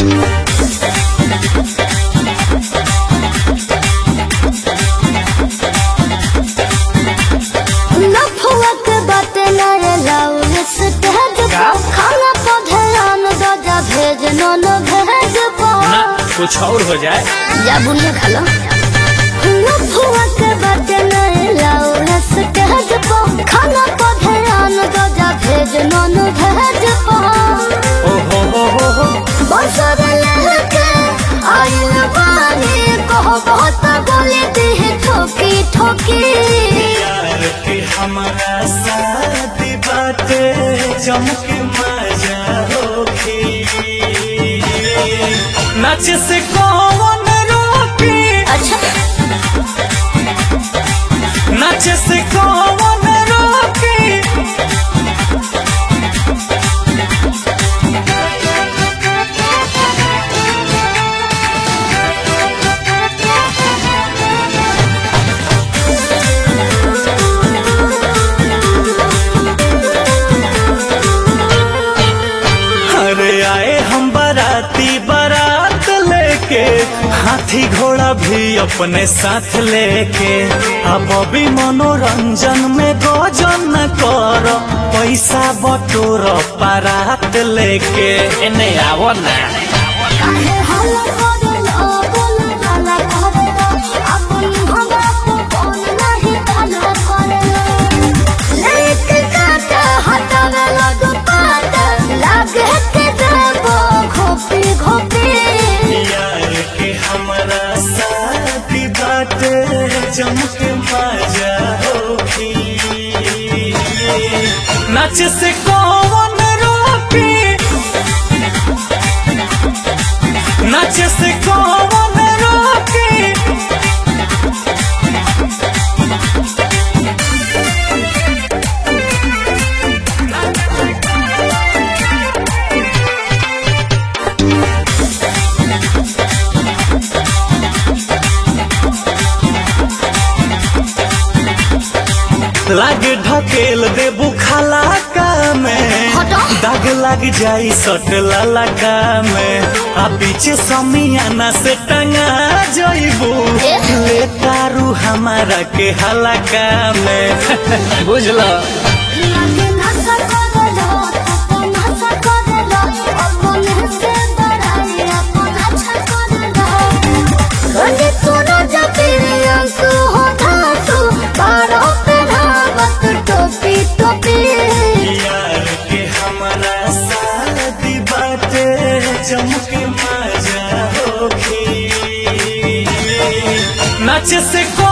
लफुआ के बात न लाऊ स्टेज का? पर खाना पर ध्यान दो जा भेज नन भेज ना पर कुछ और हो जाए जा बुनिया खा लो लफुआ के बात न लाऊ स्टेज पर खाना पर ध्यान दो जा भेज नन भेज पर ओ हो हो हो हो बसर लहके आइल बानी कहो बहुत बोले दी ठोकी ठोकी यार के हमारा शादी बाटे चमके मजा होखी नाच से कौन रोकी अच्छा नाच से कौन रोकी अरे आए हम बाराती बारात लेके हाथी घोड़ा भी अपने साथ लेके अब अभी मनोरंजन में गोजन कर पैसा बटोर बारात लेके एने आवो ना काहे हल्ला करेला बोल हल्ला करेला अपन हमरा को कौन नहीं हल्ला करेला लेके काटा हटावेला दुपाट लागे के देबो घोपी घोपी यार के हमारा साथी बाटे चमक मजा होखी नाच से कौन रोकी नाच से कौन रोकी लाग ढकेल दे बुखाला का में हटो। दाग लग जाई सट ललका में आ पीछे समियाना से टंगा जइबू ए? ले तारू हमारा के हलका में बुझलो लागे नशा करेला अपन नशा करेला अपन से बड़ाई अपन अच्छा करेला गले तोरा जबीर अंसु हो धासु बारो पे धावत टोपी टोपी यार के हमारा शादी बाटे चमक मजा होखी नाच से